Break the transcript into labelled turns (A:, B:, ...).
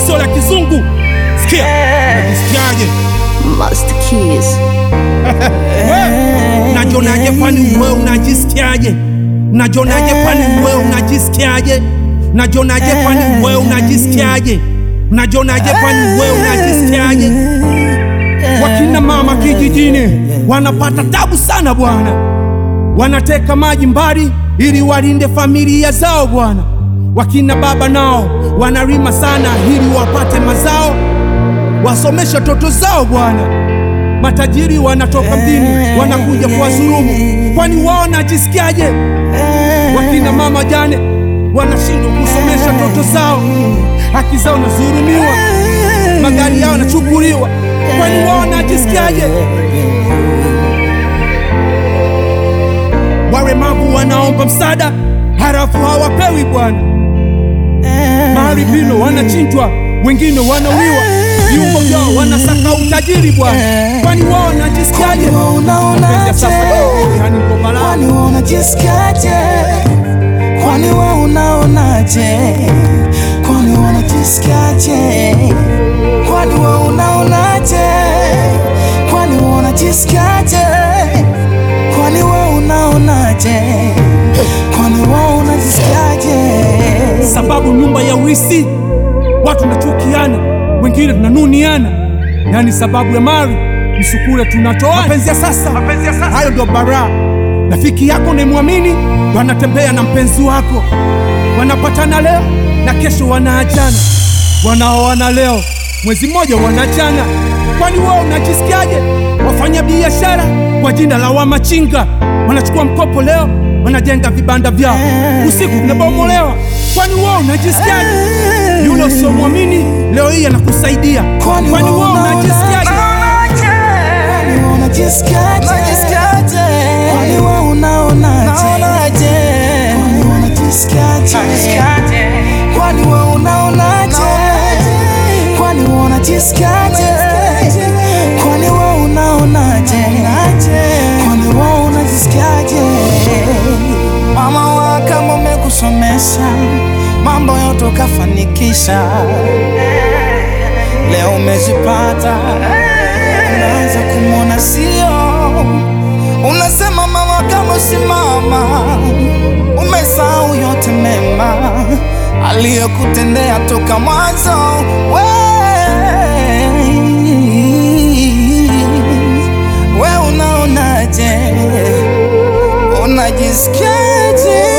A: sio la kizungu. Sikia, unajisikiaje?
B: Master Keys.
A: We, Najionaje kwani wewe unajisikiaje? Najionaje kwani wewe unajisikiaje? Najionaje kwani wewe unajisikiaje? Najionaje kwani wewe unajisikiaje? Wakina mama kijijini wanapata tabu sana bwana, wanateka maji mbali ili walinde familia zao bwana. Wakina baba nao wanalima sana ili wapate mazao, wasomeshe watoto zao bwana. Matajiri wanatoka mjini wanakuja kuwadhulumu, kwani wao wanajisikiaje? Wakina mama jane wanashindwa kusomesha watoto zao, haki zao nazulumiwa, magari yao yanachukuliwa, kwani wao wanajisikiaje? Walemavu wanaomba msaada halafu hawapewi bwana. Maharibino wanachinjwa, wengine wanauliwa, viungo vyao wanasaka utajiri bwana, kwani wao wanajisikiaje?
C: Kwani wao unaonaje?
A: Mapenzi ya sasa, yani ndo balaa.
C: Kwani wewe unajisikiaje? Kwani wewe unaonaje? Kwani wewe unajisikiaje? Kwani wewe unaonaje? Kwani wewe unajisikiaje? Kwani wewe unaonaje? Kwani wewe unajisikiaje?
A: sababu nyumba ya urithi watu tunachukiana, wengine tunanuniana, yani sababu ya mali msukule tunatoana. Mapenzi ya sasa, hayo ndio baraa. Rafiki yako unayemwamini ndo anatembea na mpenzi wako, wanapatana leo na kesho wanaachana, wanaoana leo mwezi mmoja wanaachana. Kwani wewe unajisikiaje? Wafanya biashara kwa jina la wamachinga wanachukua mkopo leo, wanajenga vibanda vyao, usiku vinabomolewa. Kwani wewe unajisikiaje? Yule usiomwamini leo hii anakusaidia.
C: Kwani
A: Kwani
C: wewe
A: wewe unajisikiaje?
C: Kwani wewe unajisikiaje? Kwani wewe unaonaje? Kwani wewe unajisikiaje? Kwani wewe unaonaje? Kwani wewe unajisikiaje? Kwani wewe unaonaje? Kwani wewe unajisikiaje? Mama wa kama umekusomesha mambo yote ukafanikisha, leo umezipata, unaanza kumwona sio, unasema mama kama usimama, umesahau yote mema aliyokutendea toka mwanzo. We, we unaonaje? Unajisikiaje?